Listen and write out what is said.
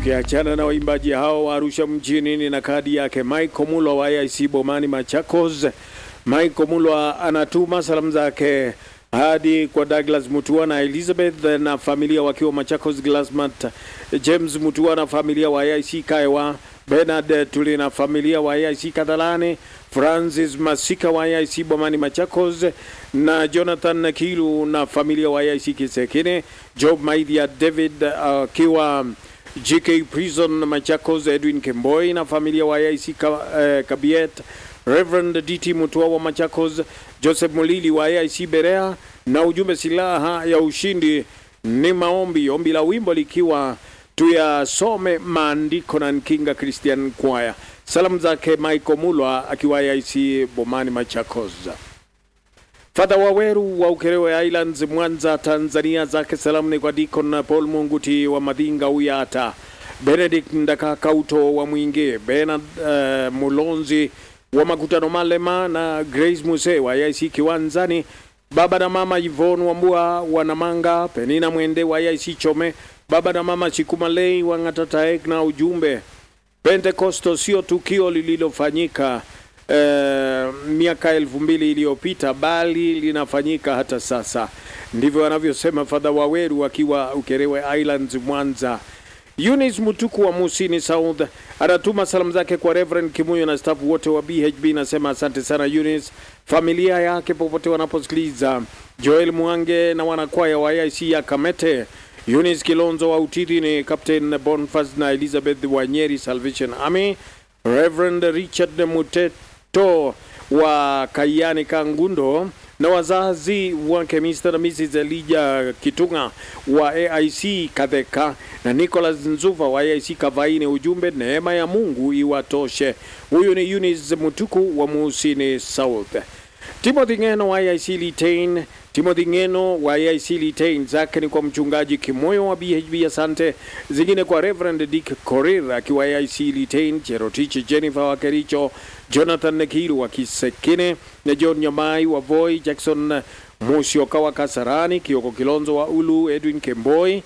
Tukiachana na waimbaji hao wa Arusha mjini, ni na kadi yake Michael Mulwa wa AIC Bomani Machakos. Michael Mulwa anatuma salamu zake hadi kwa Douglas Mutua na Elizabeth na familia wakiwa Machakos, Glasmat James Mutua na familia wa AIC Kaewa, Bernard Tuli na familia wa AIC Kadhalani, Francis Masika wa AIC Bomani Machakos na Jonathan Kilu na familia wa AIC Kisekine, Job Maithia David akiwa uh, GK Prison Machakos, Edwin Kemboi na familia wa AIC ka, uh, Kabiet, Reverend DT Mutua wa Machakos, Joseph Mulili wa AIC Berea na ujumbe silaha ya ushindi ni maombi, ombi la wimbo likiwa tuyasome maandiko na Nkinga Christian Choir. Salamu zake Michael Mulwa akiwa AIC Bomani Machakos. Fadha Waweru wa Ukerewe Islands Mwanza, Tanzania, zake salamu ni kwa Deacon Paul Munguti wa Madhinga Uyata, Benedict Ndakakauto wa Mwingi, Bernard uh, Mulonzi wa Makutano Malema na Grace Muse wa IC Kiwanzani, baba na mama Yvonne Wambua wa Namanga, Penina Mwende wa IC Chome, baba na mama Chikumalei wa Ngatataek na ujumbe Pentekosto sio tukio lililofanyika Uh, miaka elfu mbili iliyopita bali linafanyika hata sasa. Ndivyo anavyosema Fadha Waweru akiwa Ukerewe Islands Mwanza. Eunice Mutuku wa Musini South anatuma salamu zake kwa Reverend Kimuyo na staff wote wa BHB. Nasema asante sana Eunice, familia yake popote wanaposikiliza. Joel Mwange na wanakwaya wa IC ya Kamete, Eunice Kilonzo wa Utiri ni Captain Boniface na Elizabeth wa Nyeri Salvation Army, Reverend Richard Mutet to wa Kayani Kangundo na wazazi wake Mr. na Mrs. Elijah Kitunga wa AIC Kadheka na Nicholas Nzuva wa AIC Kavaini. Ujumbe, neema ya Mungu iwatoshe. Huyu ni Eunice Mutuku wa Musini South. Timothy Ngeno wa AIC Litain. Timothy Ngeno wa AIC Litain zake ni kwa mchungaji Kimoyo wa BHB. Asante zingine kwa Reverend Dick Korir akiwa AIC Litain, Cherotich Jennifer wa Kericho, Jonathan Nekiru wa Kisekine na John Nyamai wa Voi, Jackson Musyoka wa Kasarani, Kioko Kilonzo wa Ulu, Edwin Kemboi